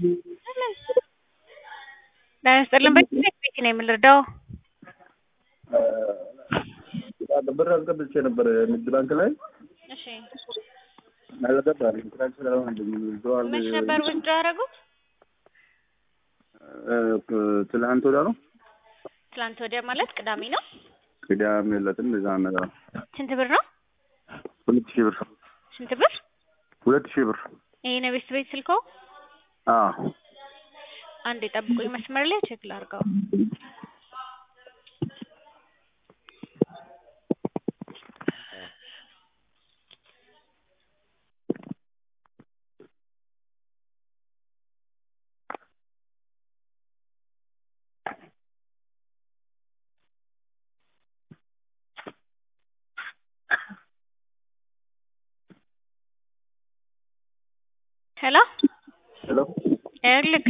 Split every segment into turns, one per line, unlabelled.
ጤና ይስጥልን በየት ቤት ነው የምንረዳው?
ብር አስገብቼ ነበር ንግድ ባንክ ላይ
እሺ
አልገባልኝ። ትናንት ስለሆነልኝ ይዘዋል።
መች ነበር ውስጥ ያደረጉት?
ትላንት ወዲያ ነው
ትላንት ወዲያ ማለት ቅዳሜ ነው።
ቅዳሜ ዕለትም እዛ ነገር
ስንት ብር ነው?
ሁለት ሺህ ብር
ስንት ብር?
ሁለት ሺህ ብር
ይሄ ነው ቤት ቤት ስልከው?
አዎ
አንድ የጠብቁኝ መስመር ላይ ቼክ ላድርገው። ሄሎ
ሄሎ
ይኸውልህ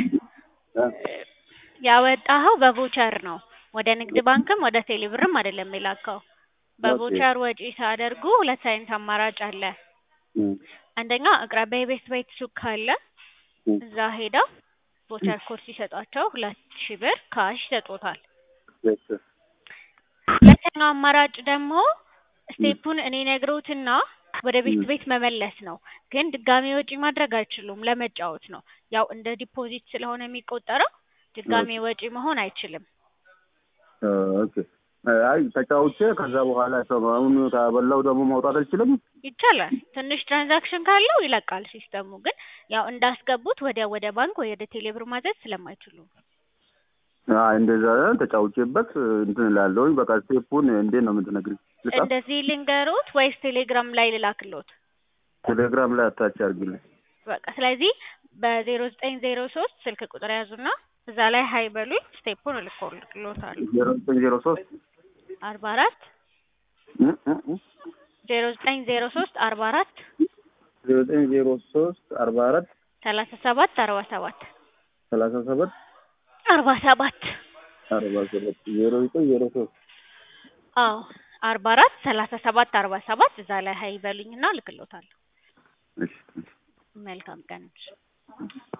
ያወጣኸው በቮቸር ነው። ወደ ንግድ ባንክም ወደ ቴሌብርም አይደለም የላከው። በቮቸር ወጪ ሲያደርጉ ሁለት አይነት አማራጭ አለ። አንደኛ አቅራቢያ የቤት ቤት ሱቅ ካለ እዛ ሄደው ቮቸር ኮድ ሲሰጧቸው ሁለት ሺህ ብር ካሽ ይሰጡታል። ሁለተኛው አማራጭ ደግሞ ስቴፑን እኔ ነግሮትና ወደ ቤት ቤት መመለስ ነው። ግን ድጋሚ ወጪ ማድረግ አይችሉም። ለመጫወት ነው። ያው እንደ ዲፖዚት ስለሆነ የሚቆጠረው ድጋሚ ወጪ መሆን አይችልም።
ኦኬ አይ ተጫውቼ ከዛ በኋላ ሰሞኑን ካበላው ደግሞ ማውጣት አልችልም።
ይቻላል። ትንሽ ትራንዛክሽን ካለው ይለቃል ሲስተሙ። ግን ያው እንዳስገቡት ወደ ወደ ባንክ ወይ ወደ ቴሌብር ማዘዝ ስለማይችሉ
አይ እንደዛ ተጫውቼበት እንትን እላለሁኝ። በቃ ስቴፑን እንዴት ነው የምትነግሪኝ? ልጻፍ?
እንደዚህ ልንገሩት ወይስ ቴሌግራም ላይ ልላክሎት?
ቴሌግራም ላይ አታች አድርጊልኝ።
በቃ ስለዚህ በዜሮ ዘጠኝ ዜሮ ሶስት ስልክ ቁጥር ያዙና እዛ ላይ ሀይ በሉኝ። ስቴፑን እልክልዎታለሁ።
ዜሮ ዘጠኝ ዜሮ ሶስት
አርባ አራት ዜሮ ዘጠኝ ዜሮ ሶስት አርባ አራት
ዜሮ ዘጠኝ ዜሮ ሶስት አርባ አራት
ሰላሳ ሰባት አርባ ሰባት
ሰላሳ ሰባት
አርባ ሰባት
አርባ ሰባት ዜሮ ዘጠኝ ዜሮ ሶስት
አዎ አርባ አራት ሰላሳ ሰባት አርባ ሰባት እዛ ላይ ሀይ በሉኝና እልክልዎታለሁ።
እሺ
መልካም ቀን።